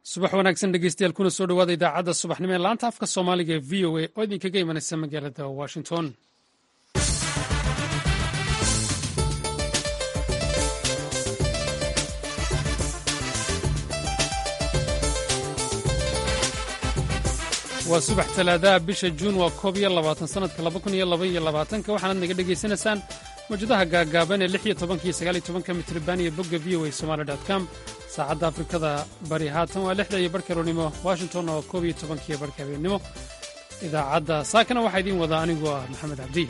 subax wanaagsan dhegeystayaal kuna soo dhawaada idaacadda subaxnimo ee laanta afka soomaaliga ee v o a oo idinkaga imanaysa magaalada washington waa subax talaadaha bisha juun waa koob iyo labaatan sannadka laba kun iyo laba iyo labaatanka waxaanaad naga dhegaysanaysaan mawjadaha gaagaaban ee lix iyo tobanka iyo sagaal iyo tobanka mitriban iyo bogga v o a somaali dot com saacadda afrikada bari haatan waa lixda iyo barka rownimo washington oo koob iyo tobankiiyo barka habeennimo idaacadda saakana waxaa idiin wadaa anigoo ah maxamed cabdi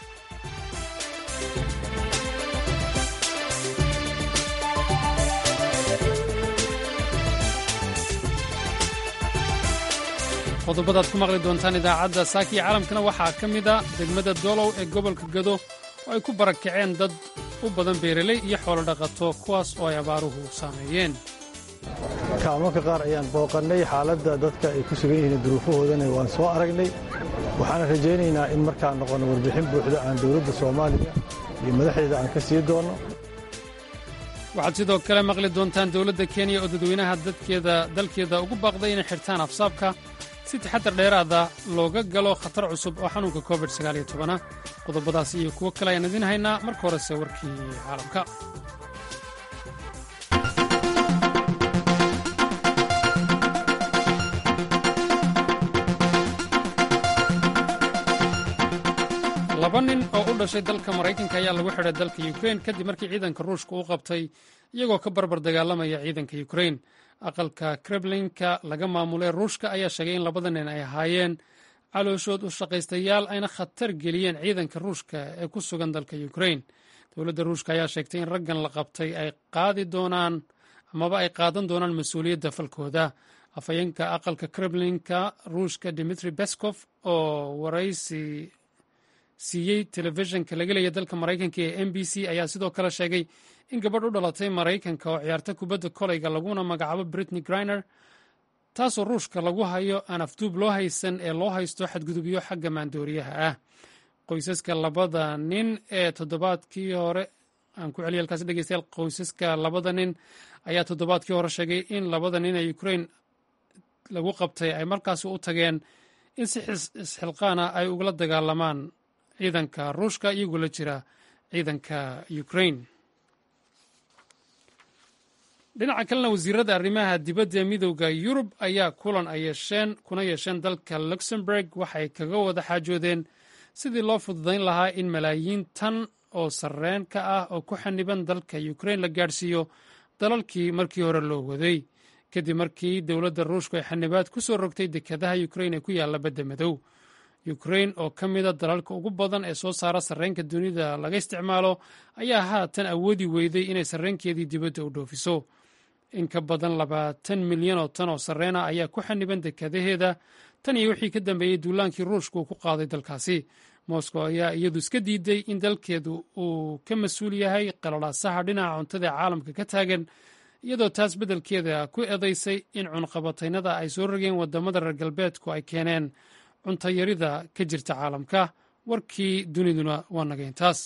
qodobadaad ku maqli doontaan idaacadda saaka iyo caalamkana waxaa ka mid a degmada doolow ee gobolka gado oo ay ku barakaceen dad u badan beeraley iyo xoolo dhaqato kuwaas oo ay abaaruhu saameeyeen kaalmanka qaar ayaan booqannay xaaladda dadka ay ku sugan yihiin duruufahoodana waan soo aragnay waxaana rajaynaynaa in markaan noqonno warbixin buuxda aan dowladda soomaaliya iyo madaxdeeda aan ka sii doonno waxaad sidoo kale maqli doontaan dowladda kenya oo dadweynaha dadkeeda dalkeeda ugu baaqday inay xirtaan afsaabka si taxaddar dheeraada looga galo khatar cusub oo xanuunka covid a qodobadaas iyo kuwo kale ayaan idiin haynaa marka horese warkii caalamka laba nin oo u dhashay dalka maraykanka ayaa lagu xidhay dalka yukrain kadib markii ciidanka ruushka u qabtay iyagoo ka barbar dagaalamaya ciidanka yukrain aqalka kremlinka laga maamulay ruushka ayaa sheegay in labada nin ay ahaayeen calooshood u shaqaystayaal ayna khatar geliyeen ciidanka ruushka ee ku sugan dalka yukrain dowladda ruushka ayaa sheegtay in raggan la qabtay ay qaadi doonaan amaba ay qaadan doonaan mas-uuliyadda falkooda afhayeenka aqalka kremlinka ruushka dimitri beskov oo waraysi siiyey telefishinka laga leeya dalka maraykanka ee m b c ayaa sidoo kale sheegay in gabadh u dhalatay maraykanka oo ciyaarta kubadda kolayga laguna magacaabo britney griner taasoo ruushka lagu hayo aan afduub loo haysan ee loo haysto xadgudubyo xagga maandooriyaha ah qoysaska labada nin ee toddobaadkii hore aan ku celiya halkaas dhegeystayaal qoysaska labada nin ayaa toddobaadkii hore sheegay in labada nin ee ukrain lagu qabtay ay markaasi u tageen in si isxilqaana ay ugala dagaalamaan ciidanka ruushka iyagoo la jira ciidanka ukrain dhinaca kalena wasiirada arrimaha dibadda ee midowda yurub ayaa kulan ay yeesheen kuna yeesheen dalka luxemburg waxay kaga wada xaajoodeen sidii loo fududayn lahaa in malaayiin tan oo sarreen ka ah oo ku xaniban dalka ukrain la gaadhsiiyo dalalkii markii hore loo waday kadib markii dowladda ruushku ay xanibaad ku soo rogtay dekedaha ukrain ee ku yaalla badda madow ukrain oo ka mida dalalka ugu badan ee soo saara sarreenka dunida laga isticmaalo ayaa haatan awoodi weyday inay sarreenkeedii dibadda u dhoofiso in ka badan labaatan milyan oo tan oo sarreena ayaa ku xaniban dekadaheeda tan iyo wixii ka dambeeyey duulaankii ruushka uu ku qaaday dalkaasi moscow ayaa iyadu iska diiday in dalkeedu uu ka mas-uul yahay qalalaasaha dhinaca cuntada ee caalamka ka taagan iyadoo taas beddelkeeda ku eedaysay in cunqabataynada ay soo rogeen waddamada reer galbeedku ay keeneen cuntayarida ka jirta caalamka warkii duniduna waa naga intaas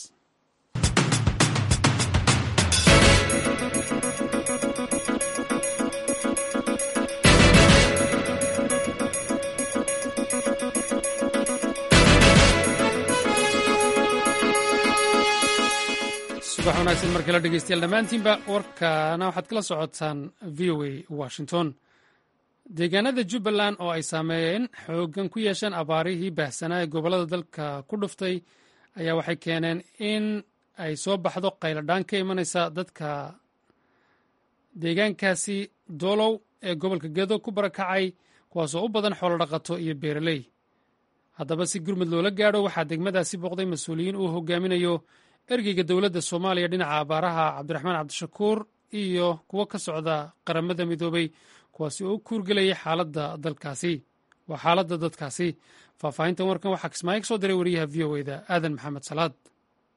subax wanaagsan mar kale dhegeystayaal dhammaantiinba warkaana waxaad kala socotaan v o a washington deegaanada jubbaland oo ay saameeyeen xooggan ku yeesheen abaarihii baahsanaa ee gobollada dalka ku dhuftay ayaa waxay keeneen in ay soo baxdo qayladhaan ka imanaysa dadka deegaankaasi doolow ee gobolka gedo ku barakacay kuwaasoo u badan xoolo dhaqato iyo beeraley haddaba si gurmud loola gaadho waxaa degmadaasi booqday mas-uuliyiin uu hogaaminayo ergeyga dowladda soomaaliya dhinaca abaaraha cabdiraxmaan cabdishakuur iyo kuwo ka socda qaramada midoobay kuwaasi oo u kuurgelayay xaaladda dalkaasi waa xaaladda dadkaasi faahfaahintan warkan waxaa kismaayo ka soo diray wariyaha v o eda aadan maxamed salaad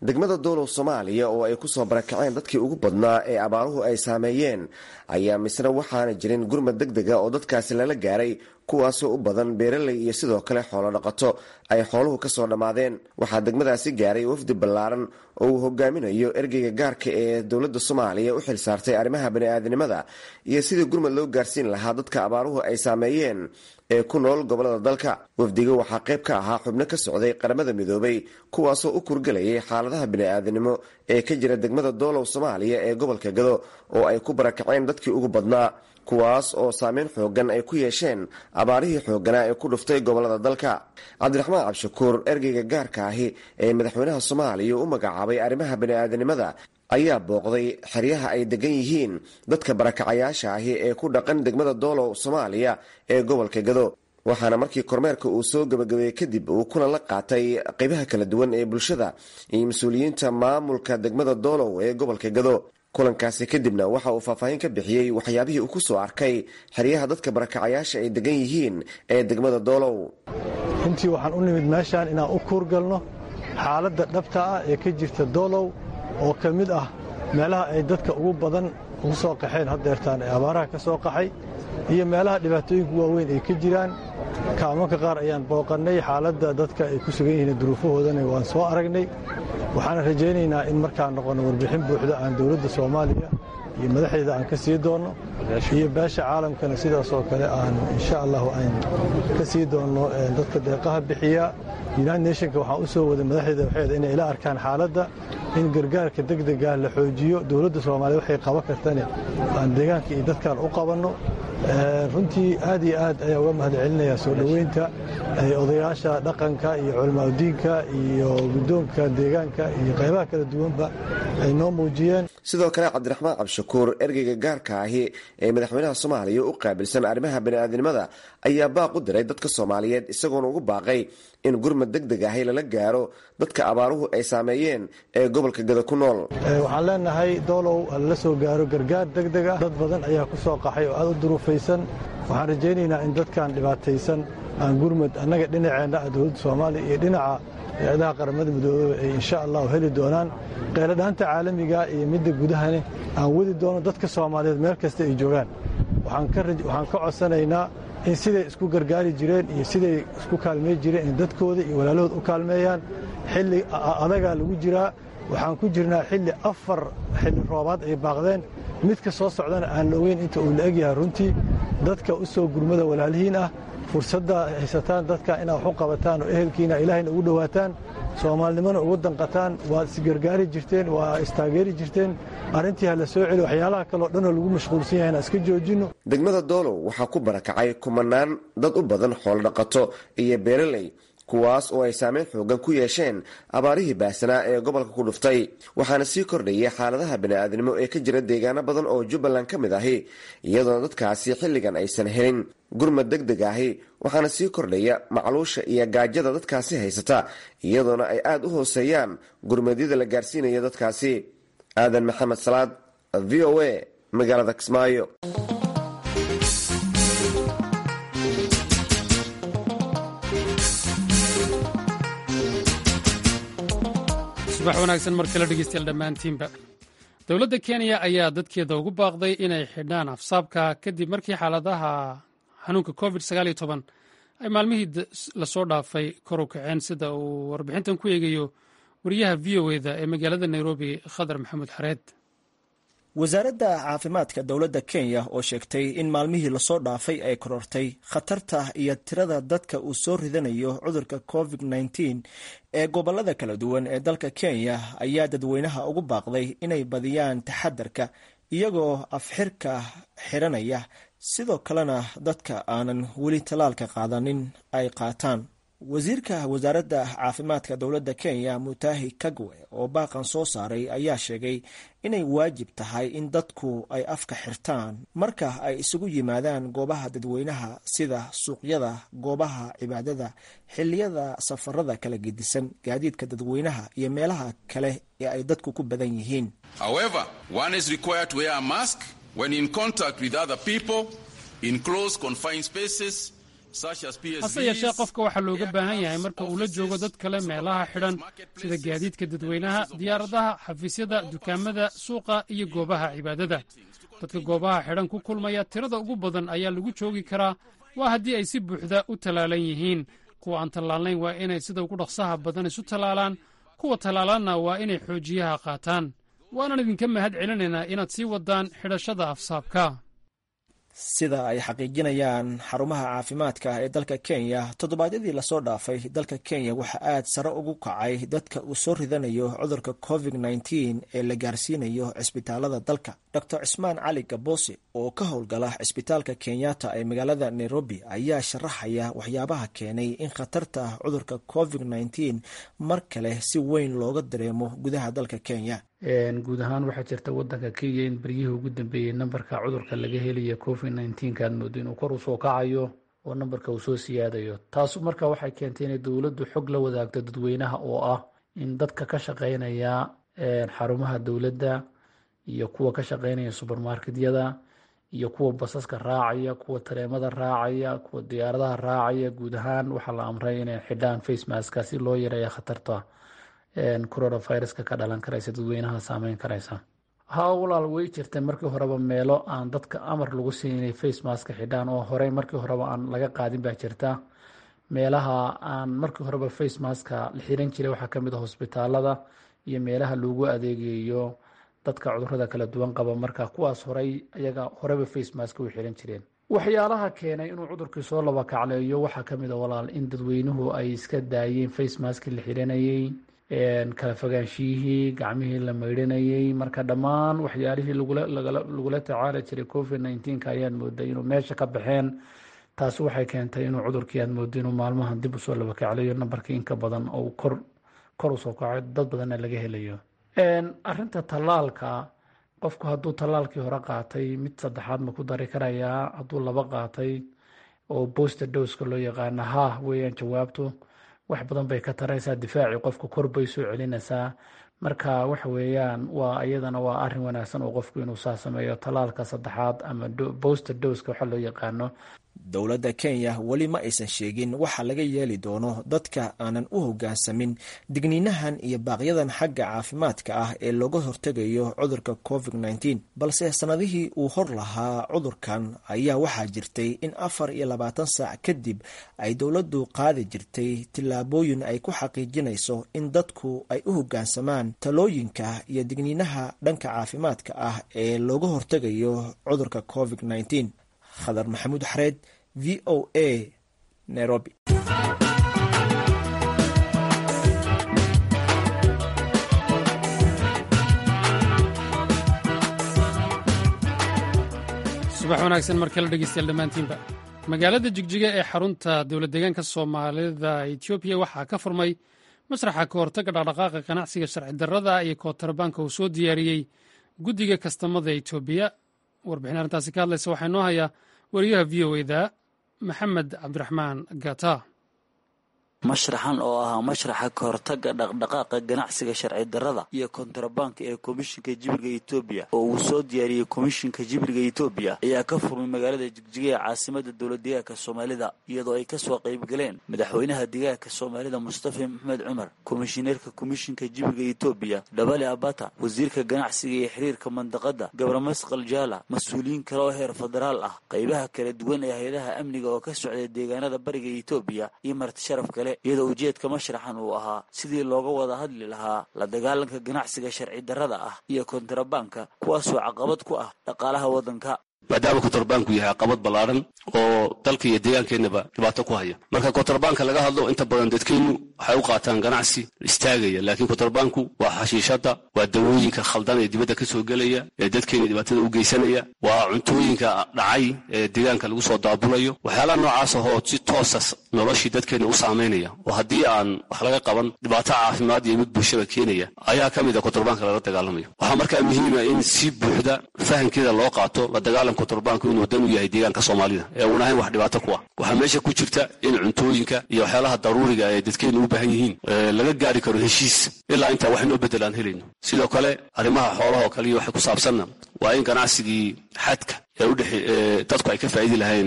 degmada doolow soomaaliya oo ay kusoo barakaceen dadkii ugu badnaa ee abaaruhu ay saameeyeen ayaa misna waxaana jirin gurmad deg dega oo dadkaasi lala gaaray kuwaasoo u badan beeraley iyo sidoo kale xoolo dhaqato ay xooluhu kasoo dhammaadeen waxaa degmadaasi gaaray wafdi ballaaran oo uu hogaaminayo ergeyga gaarka ee dowladda soomaaliya u xil saartay arrimaha bani-aadinimada iyo sidii gurmad loo gaarsiin lahaa dadka abaaruhu ay saameeyeen ee ku nool gobolada dalka wafdiga waxaa qayb ka ahaa xubno ka socday qaramada midoobay kuwaasoo u kurgelayay xaaladaha bini-aadinimo ee ka jira degmada doolow soomaaliya ee gobolka gado oo ay ku barakaceen dadkii ugu badnaa kuwaas oo saameyn xoogan ay ku yeesheen abaarihii xooganaa ee ku dhuftay gobolada dalka cabdiraxmaan cabshakuur ergeyga gaarka ahi ee madaxweynaha soomaaliya u magacaabay arrimaha bani-aadinimada ayaa booqday xeryaha ay degan yihiin dadka barakacayaasha ahi ee ku dhaqan degmada doolow soomaaliya ee gobolka gado waxaana markii kormeerka uu soo gabagabeeyey kadib uu kulan la qaatay qeybaha kala duwan ee bulshada iyo mas-uuliyiinta maamulka degmada doolow ee gobolka gado kulankaasi kadibna waxa uu faahfaahin ka bixiyey waxyaabihii uu ku soo arkay xeryaha dadka barakacayaasha ay degan yihiin ee degmada doolow runtii waxaan u nimid meeshaan inaan u kuurgalno xaaladda dhabta ah ee ka jirta doolow oo ka mid ah meelaha ay dadka ugu badan ugu soo qaxeen haddeertaan ee abaaraha ka soo qaxay iyo meelaha dhibaatooyinka waaweyn ay ka jiraan kaamanka qaar ayaan booqannay xaaladda dadka ay ku sugan yihiin duruufahoodana waan soo aragnay waxaana rajaynaynaa in markaan noqonno warbixin buuxda aan dowladda soomaaliya iyo madaxdeeda aan ka sii doonno iyo beesha caalamkana sidaas oo kale aan insha allahu aan ka sii doonno dadka deeqaha bixiya united nationka waxaan u soo waday madaxdeeda waxeeda inay ila arkaan xaaladda in gargaarka degdega la xoojiyo dowladda soomaaliya waxay qaban kartane aan deegaanka iyo dadkaan u qabanno runtii aad iyo aad ayaa uga mahad celinayaa soo dhoweynta odayaasha dhaqanka iyo culamaauddiinka iyo guddoonka deegaanka iyo qaybaha kala duwanba ay noo muujiyeen sidoo kale cabdiraxmaan cabshakuur ergeyga gaarka ahi ee madaxweynaha soomaaliya u qaabilsan arrimaha bani'aadinimada ayaa baaq u diray dadka soomaaliyeed isagoona ugu baaqay in gurmad deg deg ahi lala gaaro dadka abaaruhu ay saameeyeen ee gobolka gada ku nool waxaan leenahay doolow lala soo gaaro gargaar deg deg ah dad badan ayaa ku soo qaxay oo aad u duruufaysan waxaan rajaynaynaa in dadkan dhibaataysan aan gurmad annaga dhinaceenna ah dowladda soomaaliya iyo dhinaca hay-adaha qaramada midoobeba ay insha allahu heli doonaan qeyladhaanta caalamiga iyo midda gudahane aan wadi doono dadka soomaaliyeed meel kasta ay joogaan waxaan ka codsanaynaa in siday isku gargaari jireen iyo siday isku kaalmey jireen in dadkooda iyo walaalahood u kaalmeeyaan xilli adagaa lagu jiraa waxaan ku jirnaa xilli afar xilli roobaad ay baaqdeen midka soo socdana aan la ogeyn inta uu la egyahay runtii dadka u soo gurmada walaalihiin ah fursadda haysataan dadka inaad wax u qabataan oo ehelkiina ilaahayna ugu dhowaataan soomaalinimona ugu danqataan waad isgargaari jirteen waa istaageeri jirteen arrintii ha la soo celi waxyaalaha kaleo dhanoo lagu mashquulsan yahay inaan iska joojinno degmada doolow waxaa ku barakacay kumanaan dad u badan xoolo dhaqato iyo beeraley kuwaas oo ay saameyn xoogan ku yeesheen abaarihii baasanaa ee gobolka ku dhuftay waxaana sii kordhayay xaaladaha bani'aadnimo ee ka jira deegaano badan oo jubbaland ka mid ahi iyadoona dadkaasi xilligan aysan helin gurmad deg deg ahi waxaana sii kordhaya macluusha iyo gaajada dadkaasi haysata iyadoona ay aad u hooseeyaan gurmadyada la gaarsiinaya dadkaasi aadan maxamed salaad v o a magaalada kismaayo subax wanaagsan mar kale dhegeystayaal dhammaantiinba dowladda kenya ayaa dadkeeda ugu baaqday inay xidhaan afsaabka kadib markii xaaladaha xanuunka covid ay maalmihii lasoo dhaafay kor u kaceen sida uu warbixintan ku eegayo wariyaha v o eda ee magaalada nairobi khadar maxamuud xareed wasaaradda caafimaadka dowladda kenya oo sheegtay in maalmihii lasoo dhaafay ay korortay khatarta iyo tirada dadka uu soo ridanayo cudurka covid -19 ee gobolada kala duwan ee dalka kenya ayaa dadweynaha ugu baaqday inay badiyaan taxadarka iyagoo afxirka xiranaya sidoo kalena dadka aanan weli tallaalka qaadanin ay qaataan wasiirka wasaaradda caafimaadka dowladda kenya mutahi kagwe oo baaqan soo saaray ayaa sheegay inay waajib tahay in dadku ay afka xirtaan marka ay isugu yimaadaan goobaha dadweynaha sida suuqyada goobaha cibaadada xilliyada safarada kala gedisan gaadiidka dadweynaha iyo meelaha kale ee ay dadku ku badan yihiin hase yeeshee qofka waxaa looga baahan yahay marka uu la joogo dad kale meelaha xidhan sida gaadiidka dadweynaha diyaaradaha xafiisyada dukaamada suuqa iyo goobaha cibaadada dadka goobaha xidhan ku kulmaya tirada ugu badan ayaa lagu joogi karaa waa haddii ay si buuxda u tallaalan yihiin kuwa aan tallaalnayn waa inay sida ugu dhaqsaha badan isu tallaalaan kuwa tallaalanna waa inay xoojiyaha qaataan waanaan idinka mahad celinaynaa inaad sii waddaan xidhashada afsaabka sida ay xaqiijinayaan xarumaha caafimaadka ee dalka kenya toddobaadyadii lasoo dhaafay dalka kenya waxaa aad sare ugu kacay dadka uu soo ridanayo cudurka covid nneteen ee la gaarsiinayo cisbitaalada dalka doctor cismaan cali gaboose oo ka howlgala cisbitaalka kenyatta ee magaalada nairobi ayaa sharaxaya waxyaabaha keenay in khatarta cudurka covid nneteen mar kale si weyn looga dareemo gudaha dalka kenya guud ahaan waxaa jirta wadanka kenya in beryihii ugu dambeeyey nambarka cudurka laga helaya covid nneteen-ka aad moodo inuu kor usoo kacayo oo nambarka uu soo siyaadayo taas marka waxay keentay inay dowladdu xog la wadaagto dadweynaha oo ah in dadka ka shaqeynaya xarumaha dowladda iyo kuwa ka shaqeynaya subermarketyada iyo kuwa basaska raacaya kuwa tareemada raacaya kuwa diyaaradaha raacaya guud ahaan waxaa la amray inay xidhaan facemaska si loo yareeya khatarta coronaviruska ka dhalan karaysa dadweynaha saameyn karaysa haa walaal way jirtay markii horeba meelo aan dadka amar lagu siin inay facemaska xidhaan oo horey markii horeba aan laga qaadin baa jirta meelaha aan markii horeba facemaska la xiran jiray waxaa kamid a hosbitaalada iyo meelaha loogu adeegayo dadka cudurada kala duwan qaba marka kuwaas horey ayaga horeba facemaska u xiran jireen waxyaalaha keenay inuu cudurkii soo laba kacleeyo waxaa kamid a walaal in dadweynuhu ay iska daayeen facemaski la xiranayay kala fogaanshiyihii gacmihii la maydhanayey marka dhammaan waxyaalihii lagula tacaali jiray covid nneteen-ka ayaad mooday inuu meesha ka baxeen taasi waxay keentay inuu cudurkii aad moodo inuu maalmahan dib usoo laba kaclayo nambarkii inka badan oo kor kor usoo kaco dad badanna laga helayo arinta tallaalka qofku hadduu tallaalkii hore qaatay mid saddexaad ma ku dari karayaa hadduu laba qaatay oo boster dowska loo yaqaana ha weeyaan jawaabtu wax badan bay ka taraysaa difaacii qofka kor bay soo celinaysaa marka waxa weeyaan waa iyadana waa arin wanaagsan oo qofku inuu saa sameeyo tallaalka saddexaad ama boster dowska waxa loo yaqaano dowladda kenya weli ma aysan sheegin waxa laga yeeli doono dadka aanan u hoggaansamin digniinahan iyo baaqyadan xagga caafimaadka ah ee looga hortegayo cudurka covid nneteen balse sannadihii uu hor lahaa cudurkan ayaa waxaa jirtay in afar iyo labaatan saac kadib ay dowladdu qaadi jirtay tillaabooyin ay ku xaqiijinayso in dadku ay u hoggaansamaan talooyinka iyo digniinaha dhanka caafimaadka ah ee looga hortegayo cudurka covid nneteen khadar maxamuud xareed v o a nairobi subax wanaagsan mar kale dhegeystayaal dhammaantiinba magaalada jigjiga ee xarunta dowlad deegaanka soomaalida etoobiya waxaa ka furmay masraxa ka hortagga dhaqdhaqaaqa ganacsiga sharci darrada iyo kootarbaanka uu soo diyaariyey guddiga kastamada etoobiya warbixin arrintaasi ka hadlaysa waxaa inoo hayaa wariyaha v o eda maxamed cabdiraxmaan gata mashraxan oo ahaa mashraxa ka hortagga dhaqdhaqaaqa ganacsiga sharci darrada iyo kontrabanka ee komishinka jibriga etoobiya oo uu soo diyaariyey komishinka jibriga etoobiya ayaa ka furmay magaalada jigjiga ee caasimada dowlad deegaanka soomaalida iyadoo ay kasoo qayb galeen madaxweynaha deegaanka soomaalida mustafa maxmed cumar komishineerka komishinka jibriga etoobiya dhabale abata wasiirka ganacsiga iyo xiriirka mandaqada gabramasqal jaala mas-uuliyiin kale oo heer federaal ah qaybaha kala duwan ee hay-adaha amniga oo ka socday deegaanada bariga etoobiya iyo marti sharaf kale iyadoo ujeedka mashraxan uu ahaa sidii looga wada hadli lahaa la dagaalanka ganacsiga sharci darrada ah iyo kontrabanka kuwaasoo caqabad ku ah dhaqaalaha waddanka maadaama kontrabanku yahay caqabad ballaaran oo dalka iyo deegaankeenaba dhibaato ku haya marka kontrabanka laga hadlo inta badan dadkeennu waxay u qaataan ganacsi istaagaya laakiin kontrabanku waa xashiishada waa dawooyinka khaldan ee dibadda ka soo gelaya ee dadkeena dhibaatada u geysanaya waa cuntooyinka dhacay ee deegaanka lagu soo daabulayo waxyaalaha noocaas ahoo si toosas noloshii dadkeena u saamaynaya oo haddii aan wax laga qaban dhibaato caafimaad iyo mid bulshada keenaya ayaa ka mid a kontrabanka lala dagaalamayo waxaa markaa muhiima in si buuxda fahamkeeda loo qaato la dagaalam kontrabanku inuu dan u yahay deegaanka soomaalida ee uun ahayn wax dhibaato ku ah waxaa meesha ku jirta in cuntooyinka iyo waxyaalaha daruuriga ee dadkeenu u baahan yihiin laga gaari karo heshiis ilaa intaa wax inoo bedel aan helayno sidoo kale arrimaha xoolaha oo kale iyo waxay ku saabsanna waa in ganacsigii xadka ee udhexe dadku ay ka faa'idi lahayn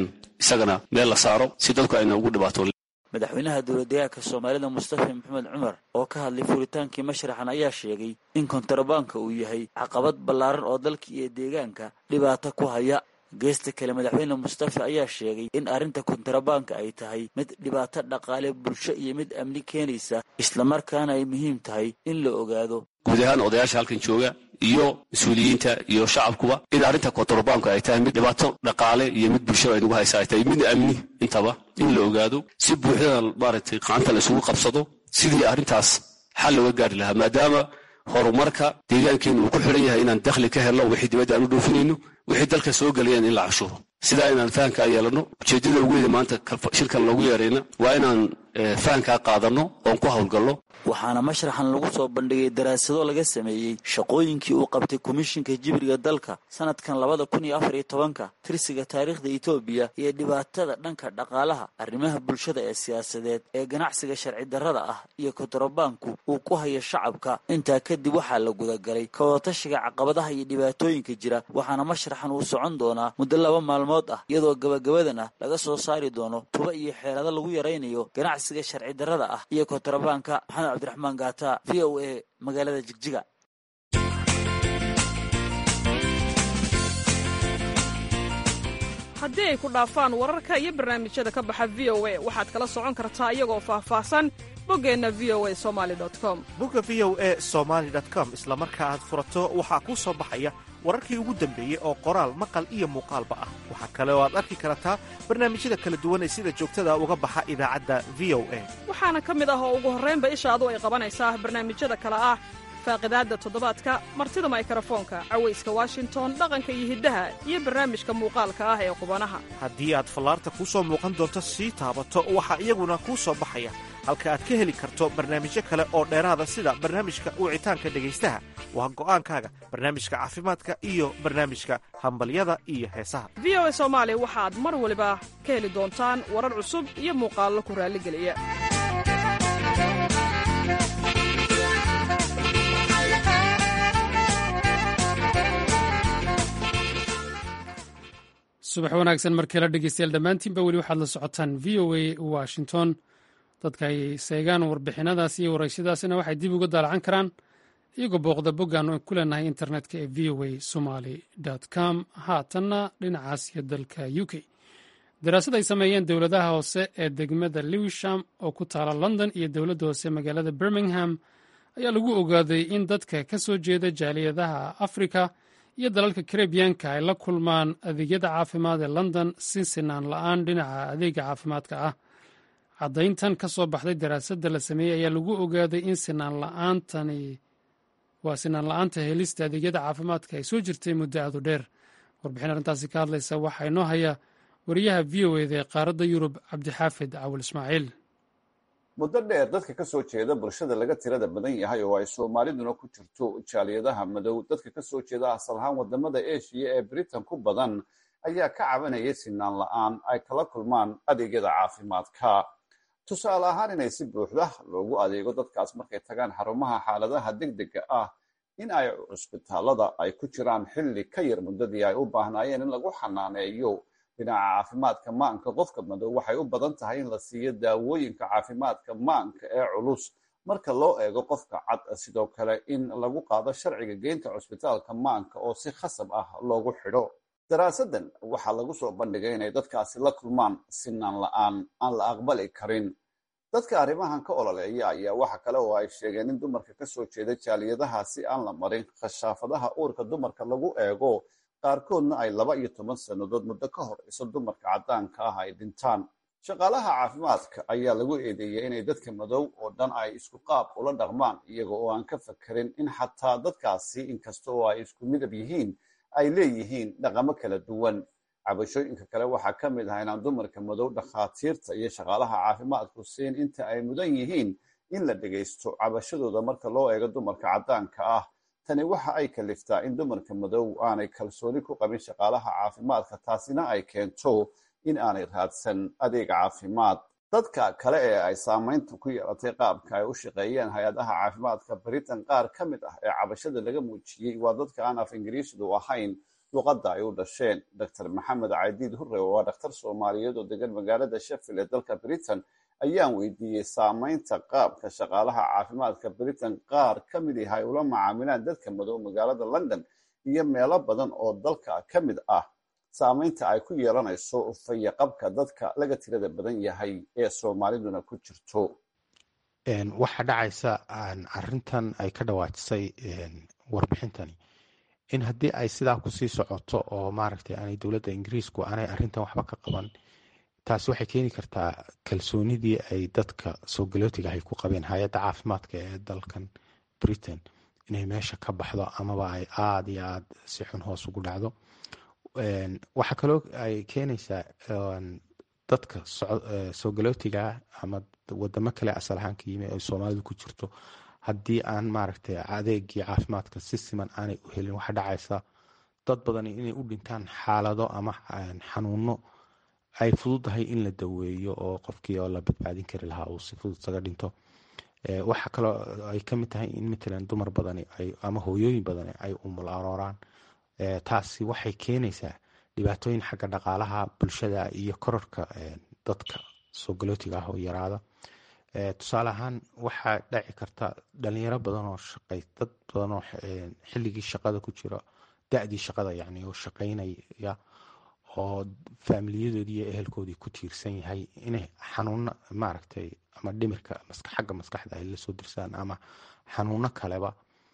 isagana meel la saaro si dadku ayna ugu dhibaato madaxweynaha dowladdeegaanka soomaalida mustafa maxamed cumar oo ka hadlay furitaankii mashraxan ayaa sheegay in kontrabaanka uu yahay caqabad ballaaran oo dalka iyo deegaanka dhibaato ku haya geesta kale madaxweyne mustafa ayaa sheegay in arrinta kontrabaanka ay tahay mid dhibaato dhaqaale bulsho iyo mid amni keenaysa islamarkaana ay muhiim tahay in la ogaado guud ahaan odayaasha halkan jooga iyo mas-uuliyiinta iyo shacabkuba in arrinta kontrabaanku ay tahay mid dhibaato dhaqaale iyo mid bulshada ay nagu haysa ay tahay mid amni intaba in la ogaado si buuxdada maaragtay qaanta la isugu qabsado sidii arrintaas xal looga gaari lahaa maadaama horumarka deegaankeenu uu ku xidhan yahay inaan dakhli ka helno wixii dibadda aan u dhoofinayno wixii dalka soo gelayaan in la cashuuro sidaa inaan fahankaa yeelanno ujeeddada ugu weyda maanta shirkan loogu yeerayna waa inaan fahankaa qaadanno oon ku howlgalno waxaana mashraxan lagu soo bandhigay daraasado laga sameeyey shaqooyinkii uu qabtay komishinka jibriga dalka sanadkan labada kun iyo afar iyo tobanka tirsiga taariikhda etoobiya iyo dhibaatada dhanka dhaqaalaha arrimaha bulshada ee siyaasadeed ee ganacsiga sharci darrada ah iyo kontrabaanku uu ku hayo shacabka intaa kadib waxaa la gudagalay kawatashiga caqabadaha iyo dhibaatooyinka jira waxaana mashraxan uu socon doonaa muddo laba maalmood ah iyadoo gabagabadan ah laga soo saari doono tuba iyo xeelado lagu yaraynayo ganacsiga sharci darrada ah iyo kontrabaanka abdiraxmaan gaata v o a magaalada jigjiga haddii ay ku dhaafaan wararka iyo barnaamijyada ka baxa v o a waxaad kala socon kartaa iyagoo faahfaahsan boggeenna v o a somali com bogga v o a somaali com isla marka aad furato waxaa kuu soo baxaya wararkii ugu dambeeyey oo qoraal maqal iyo muuqaalba ah waxaa kale oo aad arki kartaa barnaamijyada kala duwan ee sida joogtada uga baxa idaacadda v o a waxaana ka mid ah oo ugu horraynba ishaadu ay qabanaysaa barnaamijyada kale ah faaqidaadda toddobaadka martida maykarafoonka cawayska washington dhaqanka iyo hiddaha iyo barnaamijka muuqaalka ah ee qubanaha haddii aad fallaarta kuu soo muuqan doonto sii taabato waxaa iyaguna kuu soo baxaya halka aad ka heli karto barnaamijyo kale oo dheeraada sida barnaamijka wicitaanka dhegaystaha waa go'aankaaga barnaamijka caafimaadka iyo barnaamijka hambalyada iyo heesaha v o a soomaali waxaad mar waliba ka heli doontaan warar cusub iyo muuqaallo ku raalligeliya subax wanaagsan markale dhegeystayaal dhammaantiinba weli waxaad la socotaan v o a washington dadka ay seegaan warbixinadaas iyo waraysyadaasina waxay dib uga daalacan karaan iyagoo booqda boggaan ku leenahay internetka ee v o a somaly com haatanna dhinacaas iyo dalka u k daraasad ay sameeyeen dowladaha hoose ee degmada lewisham oo ku taala london iyo dowladda hoose magaalada birmingham ayaa lagu ogaaday in dadka ka soo jeeda jaaliyadaha afrika iyo dalalka karebiyanka ay la kulmaan adeegyada caafimaad ee london si sinaan la-aan dhinaca adeega caafimaadka ah caddayntan ka soo baxday daraasadda la sameeyey ayaa lagu ogaaday in sinaan la-aantani waa sinaan la-aanta helista adeegyada caafimaadka ay soo jirtay muddo aadu dheer warbixin arrintaasi ka hadlaysa waxaa inoo haya wariyaha v o eda ee qaaradda yurub cabdixaafid cawal ismaaciil muddo dheer dadka ka soo jeeda bulshada laga tirada badan yahay oo ay soomaaliduna ku jirto jaaliyadaha madow dadka ka soo jeeda asal ahaan wadamada eshiya ee britain ku badan ayaa ka cabanayay sinaan la-aan ay kala kulmaan adeegyada caafimaadka tusaale ahaan inay si buuxda loogu adeego dadkaas markay tagaan xarumaha xaaladaha degdega ah in ay cusbitaalada ay ku jiraan xilli ka yar muddadii ay u baahnaayeen in lagu xanaaneeyo dhinaca caafimaadka maanka qofka madow waxay u badan tahay in la siiyo daawooyinka caafimaadka maanka ee culus marka loo eego qofka cad sidoo kale in lagu qaado sharciga geynta cusbitaalka maanka oo si khasab ah loogu xidho daraasadan waxaa lagu soo bandhigay inay dadkaasi la kulmaan sinaan la-aan aan la aqbali karin dadka arrimahan ka ololeeya ayaa waxa kale oo ay sheegeen in dumarka ka soo jeeda jaaliyadahaasi aan la marin khashaafadaha uurka dumarka lagu eego qaarkoodna ay laba iyo toban sannadood muddo ka hor iso dumarka caddaanka ah ay dhintaan shaqaalaha caafimaadka ayaa lagu eedeeyay inay dadka madow oo dhan ay isku qaab ula dhaqmaan iyaga oo aan ka fakerin in xataa dadkaasi inkasta oo ay isku midab yihiin ay leeyihiin dhaqamo kala duwan cabashooyinka kale waxaa ka mid ah inaan dumarka madow dhakhaatiirta iyo shaqaalaha caafimaadku siin inta ay mudan yihiin in la dhegaysto cabashadooda marka loo eego dumarka caddaanka ah tani waxa ay kaliftaa in dumarka madow aanay kalsooni ku qabin shaqaalaha caafimaadka taasina ay keento in aanay raadsan adeeg caafimaad dadka kale ee ay saamaynta ku yeelatay qaabka ay u shaqeeyeen hay-adaha caafimaadka britain qaar ka mid ah ee cabashada laga muujiyey waa dadka aan af ingiriisdu ahayn luqadda ay u dhasheen dr maxamed caydiid hurre oo waa dhakhtar soomaaliyeed oo degan magaalada sheffield ee dalka britain ayaan weydiiyey saameynta qaabka shaqaalaha caafimaadka britain qaar ka mid ah ay ula macaamilaan dadka madow magaalada london iyo meelo badan oo dalka ka mid ah saameynta ay ku yeelanayso fayaqabka dadka laga tirada badan yahay ee soomaaliduna ku jirto waxaa dhacaysa arintan ay ka dhawaajisay warbixintani in haddii ay sidaa kusii socoto oo maaragtay aanay dowladda ingiriisku aanay arintan waxba ka qaban taasi waxay keeni kartaa kalsoonidii ay dadka soo galootiga ahay ku qabeen hay-adda caafimaadka ee dalkan britain inay meesha ka baxdo amaba ay aada iyo aada si xun hoos ugu dhacdo waxaa kaloo ay keenaysaa dadka soo galootigaa ama wadamo kale asal ahaan ka yimi ay soomaalidu ku jirto haddii aan maaragtay adeegii caafimaadka si siman aanay u helin waxaa dhacaysa dad badani inay u dhintaan xaalado ama xanuuno ay fududahay in la daweeyo oo qofkii oo la badbaadin kari lahaa uu si fudud isaga dhinto waxaa kaloo ay ka mid tahay in matalan dumar badani ama hooyooyin badani ay umul arooraan taasi waxay keenaysaa dhibaatooyin xagga dhaqaalaha bulshada iyo kororka dadka soo galootiga ah oo yaraada tusaale ahaan waxaa dhaci karta dhalinyaro badan oo shaqay dad badan oo xilligii shaqada ku jira da-dii shaqada yacni oo shaqaynaya oo faamiliyadoodii iyo ehelkoodii ku tiirsan yahay inay xanuuno maaragtay ama dhimirka xagga maskaxda ay lasoo dirsaan ama xanuuno kaleba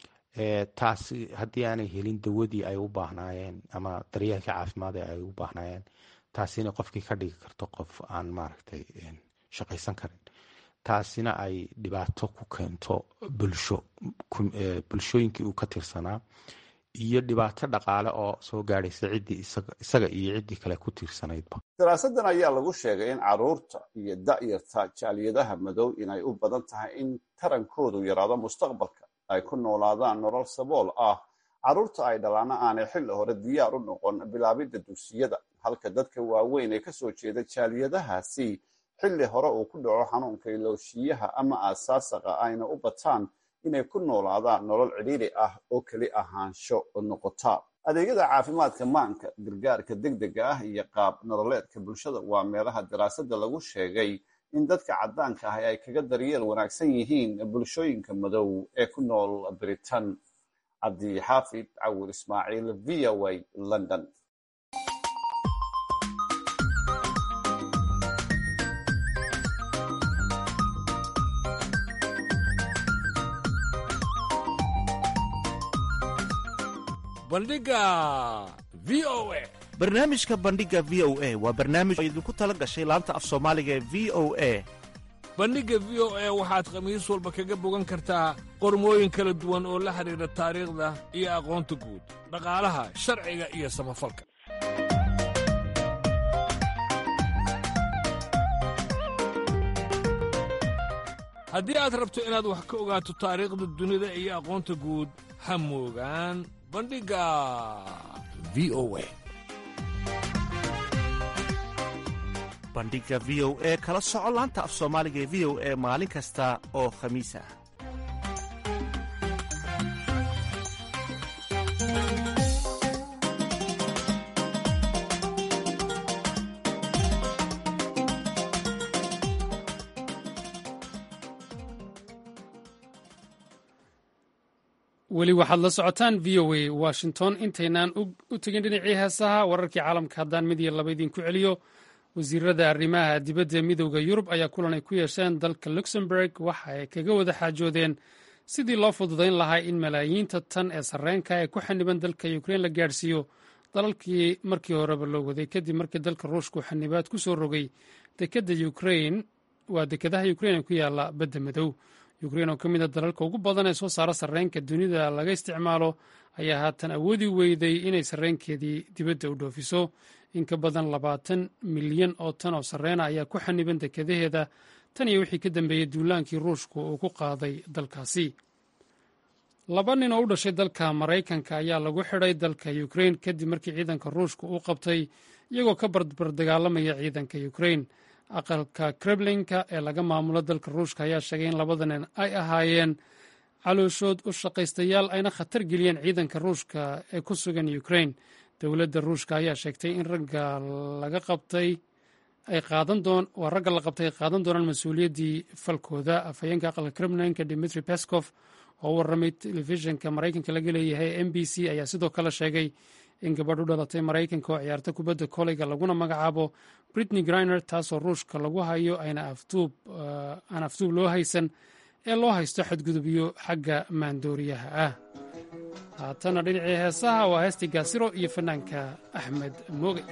taasi haddii aanay helin dawadii ay u baahnaayeen ama daryeelkii caafimaad ee ay u baahnaayeen taasina qofkii ka dhigi karto qof aan maaragtay shaqaysan karin taasina ay dhibaato ku keento bulsho bulshooyinkii uu ka tirsanaa iyo dhibaato dhaqaale oo soo gaadhaysa ciddii isaga iyo ciddii kale ku tiirsanaydba daraasadan ayaa lagu sheegay in caruurta iyo da'yarta jaaliyadaha madow inay u badan tahay in tarankoodu yaraado mustaqbalka ay ku noolaadaan nolol sabool ah carruurta ay dhalaana aanay xilli hore diyaar u noqon bilaabidda dugsiyada halka dadka waaweyn ee kasoo jeeda jaaliyadahaasi xilli hore uu ku dhaco xanuunka ilooshiyaha ama aasaasaqa ayna u bataan inay ku noolaadaan nolol cidhiiri ah oo keli ahaansho noqota adeegyada caafimaadka maanka gargaarka degdega ah iyo qaab nololeedka bulshada waa meelaha daraasada lagu sheegay in dadka caddaanka ahi ay kaga daryeel wanaagsan yihiin bulshooyinka madow ee ku nool britain cabdi xaafid cawir ismaaciil v o a london bandhiga v o a barnaamijka bandhiga v o a waa barnaamij oo idinku tala gashay laanta af soomaaliga ee v o a bandhigga v o a waxaad khamiis walba kaga bogan kartaa qormooyin kala duwan oo la xidhiidha taariikhda iyo aqoonta guud dhaqaalaha sharciga iyo samafalka haddii aad rabto inaad wax ka ogaato taariikhda dunida iyo aqoonta guud ha moogaan bandhigga v o a bandhiga v o e kala soco laanta af soomaaliga ee v o e maalin kasta oo khamiis ah weli waxaad la socotaan v o a washington intaynaan u tegin dhinacii heesaha wararkii caalamka haddaan mid iyo laba idinku celiyo wasiirada arrimaha dibadda midooda yurub ayaa kulan ay ku yeesheen dalka luxemburg waxa ay kaga wada xaajoodeen sidii loo fududayn lahaa in malaayiinta tan ee sarreenka ee ku xaniban dalka ukrein la gaadhsiiyo dalalkii markii horeba loo waday kadib markii dalka ruushku xanibaad ku soo rogay dekada ukrein waa dekadaha ukrein ee ku yaala badda madow ukrein oo ka mid a dalalka ugu badan ee soo saara sarreenka dunida laga isticmaalo ayaa haatan awoodi weyday inay sarreenkeedii dibadda u dhoofiso in ka badan labaatan milyan oo tan oo sarreena ayaa ku xaniban dekadaheeda tan iyo wixii ka dambeeyey duulaankii ruushku uu ku qaaday dalkaasi laba nin oo u dhashay dalka maraykanka ayaa lagu xidhay dalka ukrein kadib markii ciidanka ruushku uu qabtay iyagoo ka barbardagaalamaya ciidanka ukrein aqalka kremlinka ee laga maamulo dalka ruushka ayaa sheegay in labada nin ay ahaayeen calooshood u shaqaystayaal ayna khatar geliyeen ciidanka ruushka ee ku sugan ukrein dowladda ruushka ayaa sheegtay in ragga laga qabtay ay qaadan doon waa ragga la qabtay ay qaadan doonaan mas-uuliyaddii falkooda afhayeenka aqalka kremlinka dimitri peskov oo u warramay telefishinka maraykanka laga leeyahay m b c ayaa sidoo kale sheegay in gabadh u dhalatay maraykanka oo ciyaarta kubadda koleyga laguna magacaabo britney griner taasoo ruushka lagu hayo ayna aan aftuub loo haysan ee loo haysto xadgudubyo xagga maandooriyaha ah haatana dhinacii heesaha waa heestii gaasiro iyo fanaanka axmed mooge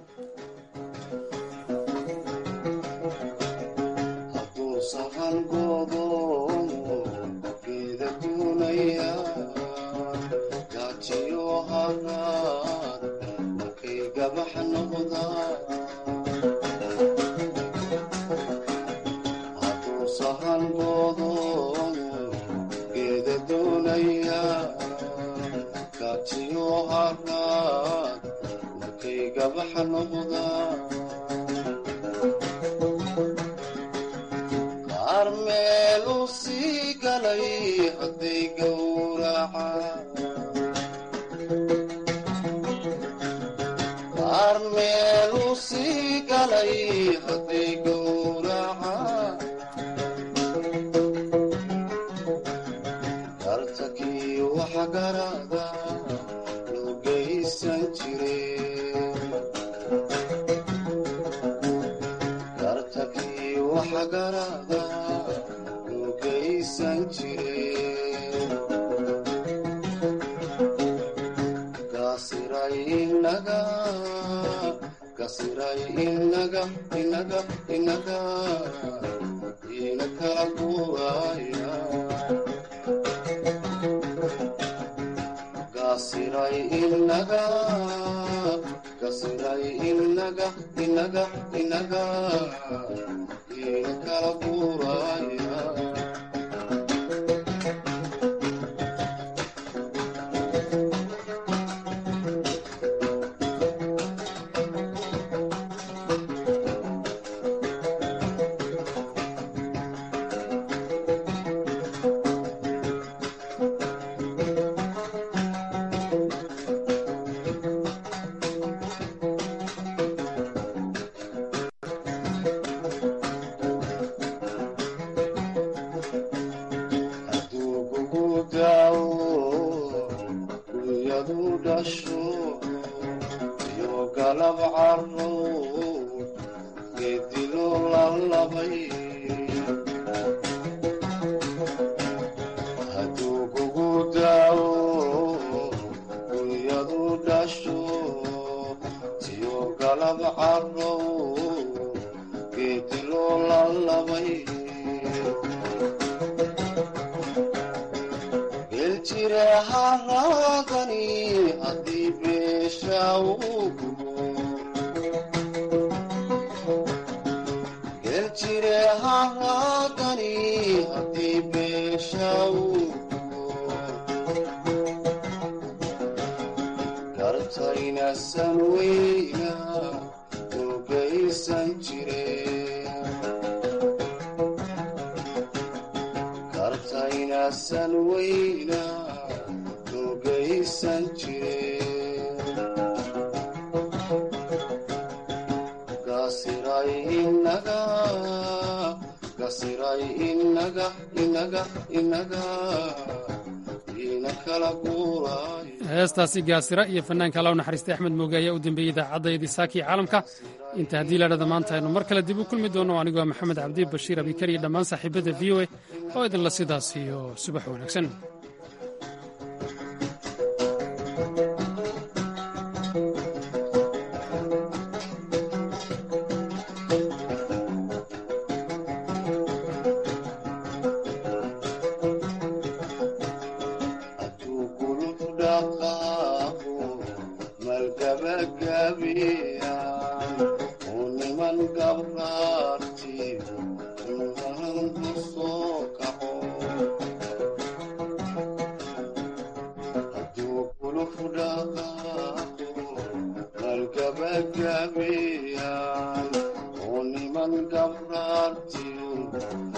heestaasi gaasira iyo fanaanka alla u naxariistay axmed mooge ayaa u dambeeyey idaacaddaydii saakii caalamka inta haddii laadhada maanta aynu mar kale dib u kulmi doono anigoo maxamed cabdi bashiir abikar iyo dhammaan saaxiibadda v o a oo idinla sidaas iyo subax wanaagsan gabagabiyaan oo niman gabraartiyo